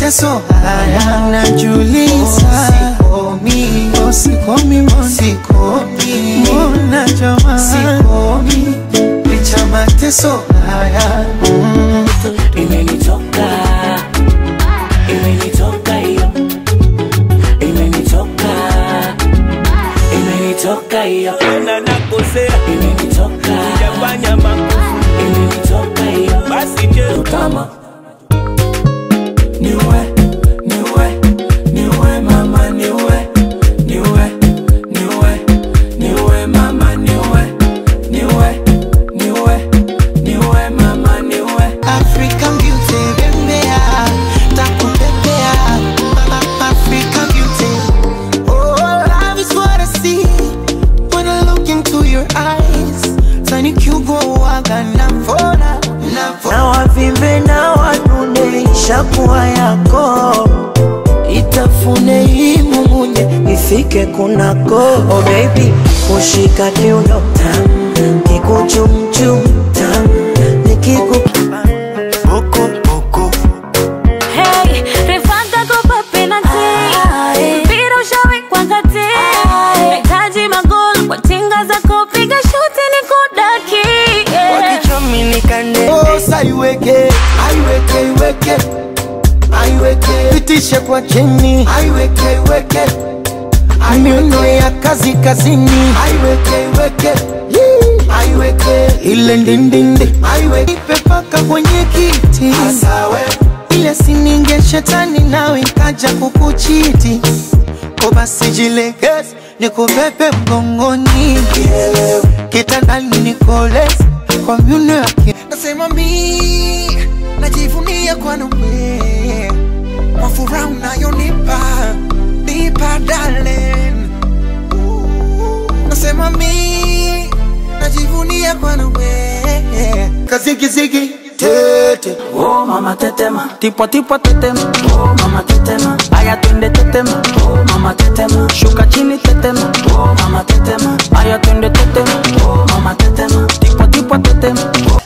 mateso haya najuliza sikomi oh, sikomi mbona sikomi mbona jamaa sikomi licha mateso haya mm. Imenitoka, imenitoka hiyo, imenitoka, imenitoka hiyo, na nakosea imenitoka, sijafanya makosa imenitoka hiyo. basi je Kama niwe, niwe, niwe mama niwe, niwe, niwe, niwe mama niwe, niwe, niwe, niwe mama niwe. African beauty bembea takupepea Mama African beauty Oh love is what I see When I look into your eyes Tani kiugowaga navona na wavimbe na wanune ishakuwa yako itafune hii mumunye ifike kunako oh baby kushika kiuno tam kikuchumchum tam nikiku Boko boko Hey, refanga kopa penalty. Mpira ushawekwa kati. Nahitaji magoli kwa tinga za kupiga shuti ni kudaki. Yeah. wakichominikane Oh saiweke Aiweke iweke Aiweke Pitishe kwa chini Aiweke iweke Miuno ya kazi kazini Aiweke iweke Yee. Aiweke Ile ndindindi Aiweke Ipe paka kwenye kiti Asawe Ile sininge shetani nawe ikaja kukuchiti Ko basi jilegeze nikubebe mgongoni kitandani nikoleze kwa miuno yake nasema mi najivunia kwa nawe kwa furaha unayonipa nipa darling nasema mi najivunia kwa nawe kazigizigi tete Oh mama tetema, tipo tipo tetema, oh mama tetema, aya twende tetema, oh mama tetema, shuka chini tetema, oh mama tetema, aya twende tetema, oh mama tetema, tipo tipo tetema, oh